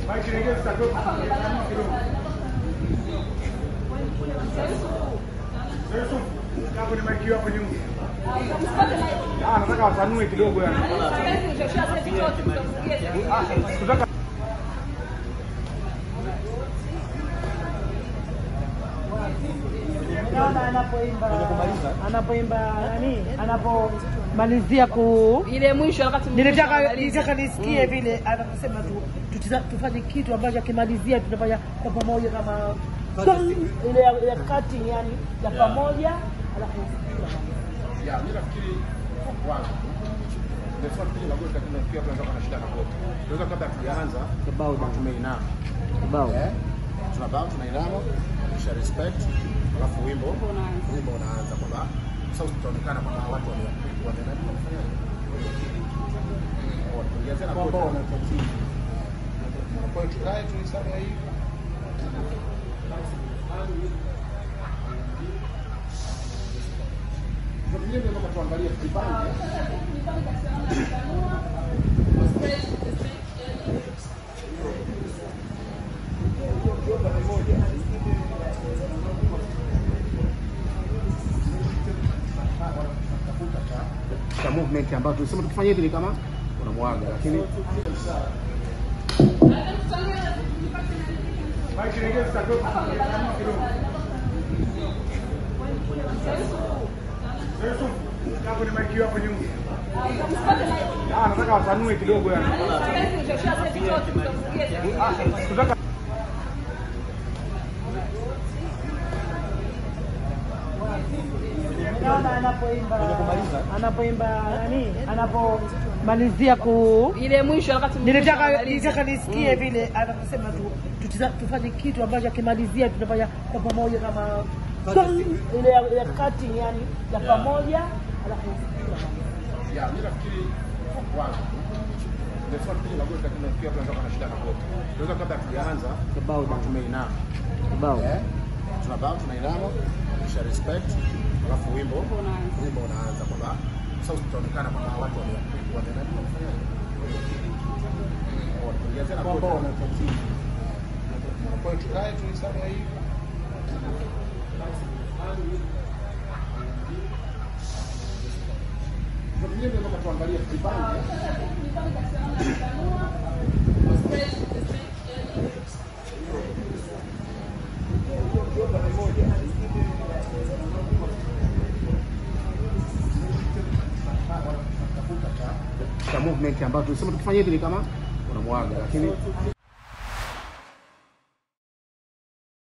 kwenye maiki hapo nyuma. Ah, nataka wasanue kidogo yani. Kutaka Naona anapoimba anapoimba nani, anapomalizia ku ile mwisho wakati nilitaka mwisho nilitaka nisikie vile anaposema tu tutiza- tufanye kitu ambacho akimalizia tutafanya kwa pamoja kama song, ile ya, ya cutting yani ya pamoja alafu ya mimi nafikiri kwanza nimesema tupige magoti lakini nafikiri watu wanaweza kuwa na shida na goti. Tunaweza kabla tujaanza kibao tumeinama. kibao Eh? Tunabao tunainama, kisha respect, alafu wimbo wimbo unaanza kwamba sasa tutaonekana kwamba watu wame wamenani wanafanya Tuongeze na kwamba wanatatii. Kwa hiyo tukae tuisame hii. Kwa vile ndio tuangalie kipange. cha movement ambayo tulisema tukifanya hivi ni kama unamwaga, lakini kwenye maiki hapo nyuma. Ah, nataka wasanue kidogo yani. Kutaka naona anapoimba anapoimba nani, anapomalizia ku ile mwisho wakati nilitaka nilitaka nisikie vile anaposema tu tutiza- tufanye kitu ambacho akimalizia tutafanya kwa pamoja kama song, ile ya, ya cutting yani ya pamoja alafu ya mimi nafikiri kwanza nimesema tupige magoti lakini nafikiri watu wanaweza kuwa na shida na goti. Tunaweza kabla tujaanza kibao tumeinama. kibao Eh? Tunabao tunainama, kisha respect, alafu wimbo wimbo unaanza kwamba sasa tutaonekana kwamba watu wame wamenani wanafanya Tuongeze na kwamba wanatatii. Kwa hiyo tukae tuisame hii. Kwa vile ndio tuangalie kipange. cha movement ambayo tulisema tukifanya hivi ni kama unamwaga, lakini